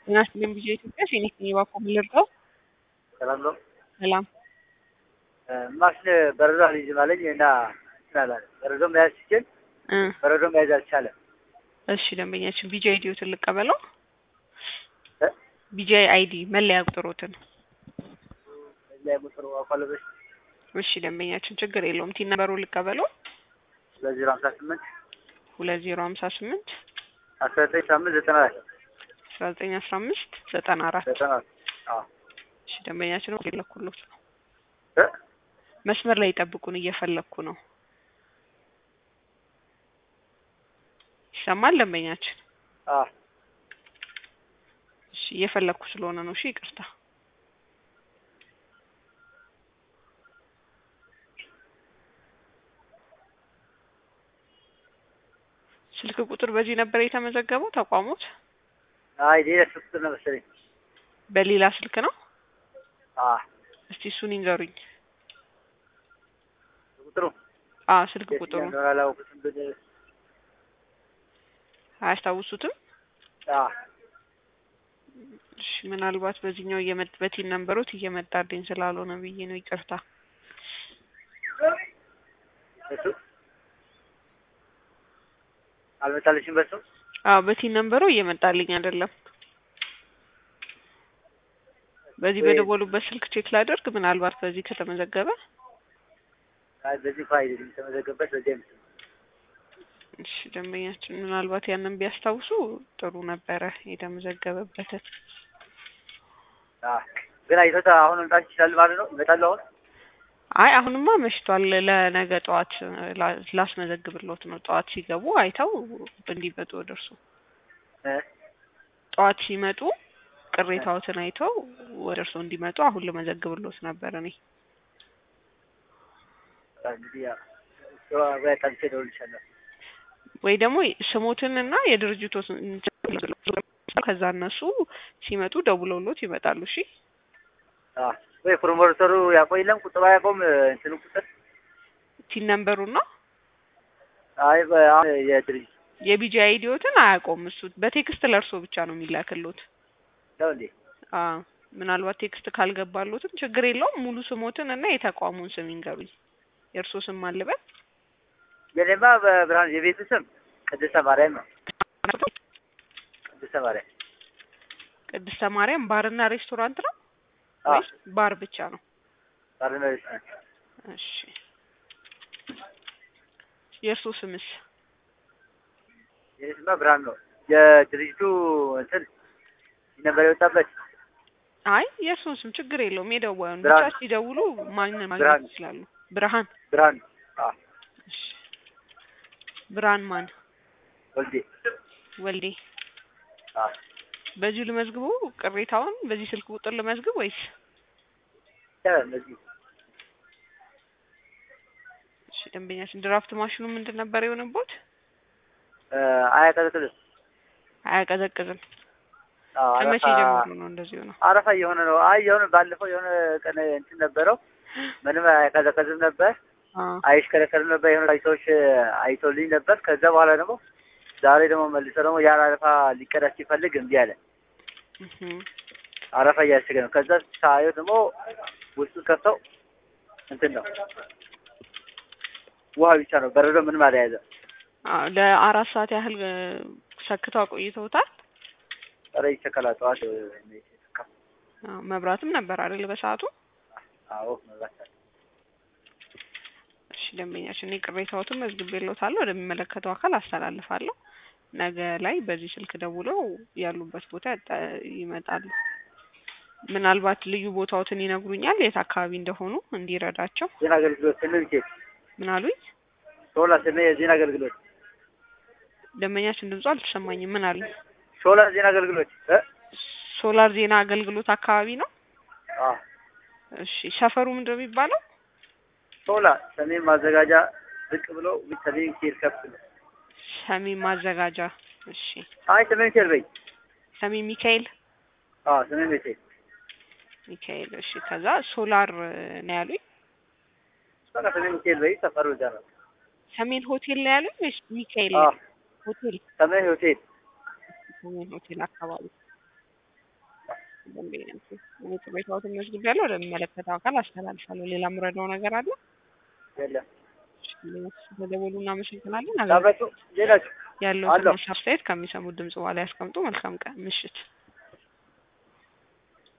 ጤና ይስጥልኝ ቪኦኤ ኢትዮጵያ ፊኒክስ ነኝ እባክዎ ምን ልርዳው? ሰላም ነው። ሰላም ማሽን በረዶ አልይዝም አለኝ እና እንትን አላለም። በረዶ መያዝ ሲችል እ በረዶ መያዝ አልቻለም። እሺ ደንበኛችን ቢጂአይ አይዲዎትን ልቀበለው? እ ቢጂአይ አይዲ መለያ ቁጥሮትን። ላይ ሞተር አኳለበሽ እሺ ደንበኛችን ችግር የለውም ቲን ነበሩ ልቀበለው? ሁለት ዜሮ ሀምሳ ስምንት ሁለት ዜሮ ሀምሳ ስምንት አስራ ዘጠኝ ሳምንት ዘጠና አራት አስራ ዘጠኝ አስራ አምስት ዘጠና አራት ዘጠና አራት አዎ እሺ ደንበኛችን እየፈለኩሎት ነው። እ መስመር ላይ ጠብቁን እየፈለኩ ነው። ይሰማል ደንበኛችን? አዎ እሺ እየፈለኩ ስለሆነ ነው። እሺ ይቅርታ። ስልክ ቁጥር በዚህ ነበር የተመዘገበው ተቋሞት? አይ ሌላ ስልክ ቁጥር ነው መሰለኝ። በሌላ ስልክ ነው? አዎ እስቲ እሱን ይንገሩኝ። ቁጥሩ አ ስልክ ቁጥሩ የትኛው እንደሆነ አላወኩትም ግን አያስታውሱትም? አዎ እሺ ምናልባት በዚህኛው እየመጥ በቲን ነንበሮት እየመጣልኝ ስላልሆነ ብዬ ነው ይቅርታ። እሱ አልመጣልሽም በሱ አዎ በቲን ነንበሩ እየመጣልኝ አይደለም። በዚህ ወይ- በደወሉበት ስልክ ቼክ ላደርግ ምናልባት በዚህ ከተመዘገበ አይ በዚህ እንኳ አይደለም የተመዘገበት በዚህ አይመስልም። እሺ ደንበኛችን ምናልባት ያንን ቢያስታውሱ ጥሩ ነበረ የተመዘገበበትን። አዎ ግን አይቶታ አሁን መምጣት ይችላል ማለት ነው። ይመጣሉ አሁን አይ አሁንማ መሽቷል። ለነገ ጠዋት ላ- ላስመዘግብሎት ነው። ጠዋት ሲገቡ አይተው እንዲመጡ ወደ እርሱ እ ጠዋት ሲመጡ ቅሬታዎትን አይተው ወደ እርሱ እንዲመጡ አሁን ልመዘግብሎት ነበር እኔ። እንግዲህ ያው እሱ ወይ ጠብቄ እደውልልሻለሁ። ወይ ደግሞ ስሞትን እና የድርጅቶትን ከዛ እነሱ ሲመጡ ደውለውሎት ይመጣሉ። እሺ አዎ ወይ ፕሮሞተሩ ያቆይ የለም ቁጥሩ አያውቀውም እንትኑ ቁጥር ቲን ነንበሩን ነው አይ በ- አሁን የድርጅት የቢጂ አይዲዎትን አያውቀውም እሱ በቴክስት ለእርሶ ብቻ ነው የሚላክሎት። ነው እንዴ? አዎ ምናልባት ቴክስት ካልገባሎትም ችግር የለውም። ሙሉ ስሞትን እና የተቋሙን ስም ይንገሩኝ። የእርሶ ስም ማልበል የኔማ በብርሃን የቤቱ ስም ቅድስተ ማርያም ነው። ቅድስተ ማርያም ቅድስተ ማርያም ባርና ሬስቶራንት ነው አዎ ወይስ ባር ብቻ ነው? ባርና ሬስቶራንት እሺ የእርሶ ስምስ? የኔ ስማ ብርሃን ነው። የድርጅቱ እንትን ነበር የወጣበት አይ የእርሶን ስም ችግር የለውም። የደዋዩን ብቻ ብርሃን። ሲደውሉ ማንን ማግኘት ብርሃን። ይችላሉ? ብርሃን ብርሃን አዎ እሺ ብርሃን ማን? ወልዴ ወልዴ አዎ በዚሁ ልመዝግቡ ቅሬታውን በዚህ ስልክ ቁጥር ልመዝግብ ወይስ? ይቻላል እነዚህ እሺ ደንበኛችን ድራፍት ማሽኑ ምንድን ነበር የሆነቦት? እ አያቀዘቅዝም። አያቀዘቅዝም። አዎ ከመቼ አረፋ ጀምሮ ነው እንደዚህ ሆነው? አረፋ እየሆነ ነው። አይ የሆነ ባለፈው የሆነ ቀን እንትን ነበረው ምንም አያቀዘቅዝም ነበር አዎ አይሽከረከርም ነበር። የሆነ ሰዎች አይተውልኝ ነበር። ከዛ በኋላ ደግሞ ዛሬ ደግሞ መልሶ ደግሞ ያን አረፋ ሊቀዳ ሲፈልግ እምቢ አለ። እህ አረፋ እያሸገ ነው። ከዛ ሳየው ደግሞ ውስጡ ከፍተው እንትን ነው ውሃ ብቻ ነው፣ በረዶ ምንም አልያዘም። አዎ ለአራት ሰዓት ያህል እ፣ ሰክተው አቆይተውታል። ኧረ ይቸከላል። ጠዋት እ፣ ይቸከላል። አዎ መብራትም ነበር አይደል በሰዓቱ? አዎ መብራት አለ። እሺ ደንበኛችን እኔ ቅሬታዎትን መዝግቤልዎታለሁ ወደሚመለከተው አካል አስተላልፋለሁ። ነገ ላይ በዚህ ስልክ ደውለው ያሉበት ቦታ ያጣ- ይመጣሉ። ምናልባት ልዩ ቦታዎትን ይነግሩኛል የት አካባቢ እንደሆኑ እንዲረዳቸው። ዜና አገልግሎት ስንል ኬት ምን አሉኝ? ሾላ ስንል የዜና አገልግሎት ደንበኛችን ድምፁ አልተሰማኝም። ምን አሉኝ? ሾላ ዜና አገልግሎት እ ሶላር ዜና አገልግሎት አካባቢ ነው። አዎ እሺ ሰፈሩ ምንድን ነው የሚባለው? ሾላ ሰሜን ማዘጋጃ ዝቅ ብሎ ሰሜን ኬር ከፍ ነው። ሰሜን ማዘጋጃ። እሺ አይ ሰሜን ኬር በይ። ሰሜን ሚካኤል አዎ ሰሜን ቤቴ ሚካኤል። እሺ ከዛ ሶላር ነው ያሉኝ። በቃ ሰሜን ኬር በይ። ሰፈሩ እዛ ነው። ሰሜን ሆቴል ነው ያሉኝ ወይስ ሚካኤል አዎ ሆቴል? ሰሜን ሆቴል ሰሜን ሆቴል አካባቢ ደንበኛንቱ እኔ ቅሬታዎትን መዝግቤያለሁ ወደሚመለከተው አካል አስተላልፋለሁ። ሌላ የምረዳው ነገር አለ? የለም ስለደወሉ እናመሰግናለን። ታመጡ ሌላችሁ ያለውን አለሁ። ትንሽ አስተያየት ከሚሰሙት ድምጽ በኋላ ያስቀምጡ። መልካም ቀን ምሽት